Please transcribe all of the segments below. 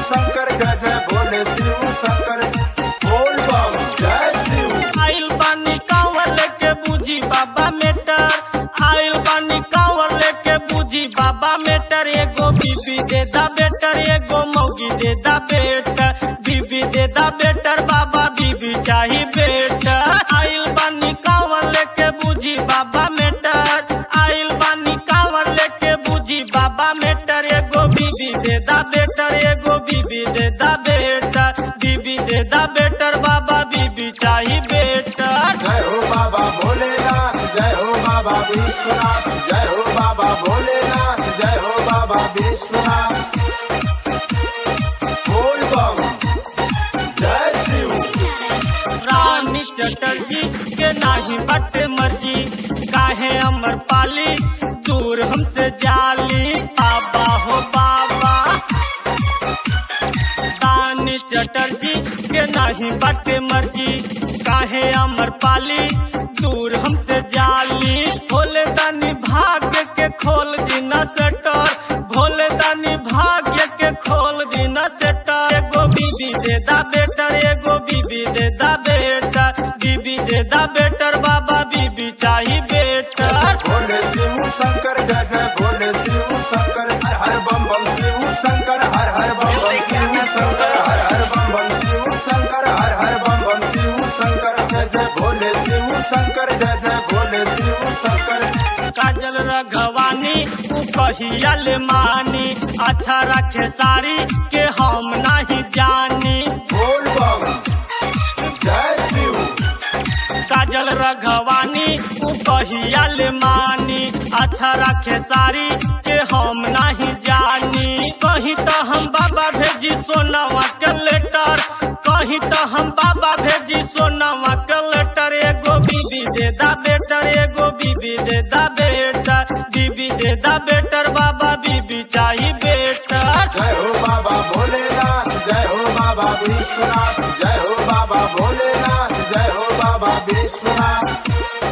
शंकर जय जय भोले शिव शंकर बोल बम जय शिव आइल बानी कांवर लेके बूझी बाबा मेटर आइल बानी कांवर लेके बूझी बाबा मेटर एगो बीबी दे दा बेटर एगो मौगी दे दा बेटर बीबी दे दा बेटर बाबा बीबी चाही बेटर आइल बानी कांवर लेके बूझी बाबा मेटर आइल बानी कांवर लेके बूझी बाबा मेटर एगो बीबी दे दा बेटर एगो बीबी दे दा बेटर बीबी दे दा बेटर बाबा बीबी चाही बेटर जय हो बाबा भोलेनाथ जय हो बाबा विश्वनाथ जय हो बाबा भोलेनाथ जय हो बाबा विश्वनाथ बोल बम जय शिव रानी चटर्जी के नाही बटे मर्जी काहे अमर पाली दूर हमसे जाली बाबा हो बाबा रानी चटर्जी के नाही बटे मर्जी काहे अमर पाली दूर हमसे जाली भोले दानी भाग्य के खोल दीना सेटर भोले दानी भाग्य के खोल दीना सेटर एगो बीबी दे दा बेटर एगो बीबी दे दा बेटर बीबी दे दा बेटर बाबा बीबी चाही बेटर भोले शिव शंकर जय जय भोले शिव शंकर हर हर बम बम शिव शंकर हर हर बम बम शिव शंकर हर हर बम बम शिव शंकर हर हर बम बम शिव शंकर जय जय भोले शिव शंकर जय जय भोले शिव शंकर काजल रघवानी उ कहिया ले मानी अच्छा रखे साड़ी के हम नहीं जानी बोल बम जय शिव काजल रघवानी उ कहिया ले मानी अच्छा रखे साड़ी के हम नहीं जानी कहीं तो हम बाबा भेजी सोनावा के लेटर कहीं तो हम बाबा भेजी सोनावा के लेटर एगो बीबी दे दा बेटर एगो बीबी दे दा बेटर बीबी दे दा बेटर बाबा बीबी चाही बेटर जय हो बाबा भोलेनाथ जय हो बाबा विश्वनाथ जय हो बाबा भोलेनाथ जय हो बाबा विश्वनाथ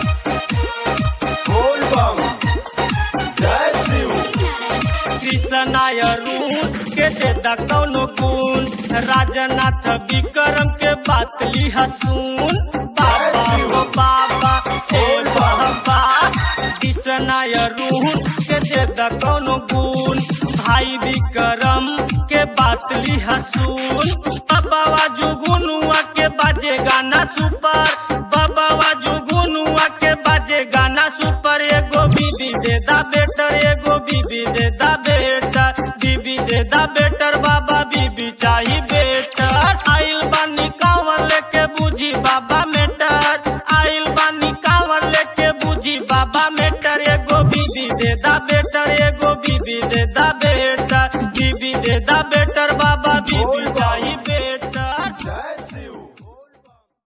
बोल बम जय शिव कृष्णाय रून के दे दा कौनो गुण राजनाथ विक्रम के बात लिहा सुन बाबा हो बाबा हे बाबा कृष्णाय रून के दे दा कौनो गुण भाई विक्रम के बात लिहा सुन बाबा जुगुनुआ के बाजे गाना सुपर बाबा जुगुनुआ के बाजे गाना सुपर एगो बीबी दे दा बेटर एगो बीबी दे दा बेटर बीबी दे दा बेटर बाबा बीबी चाही बेटर आइल बानी कांवर लेके बूझी बाबा मेटर आइल बानी कांवर लेके बूझी बाबा मेटर एगो बीबी दे दा बेटर एगो बीबी दे दा बेटर बीबी दे दा बेटर बाबा बीबी चाही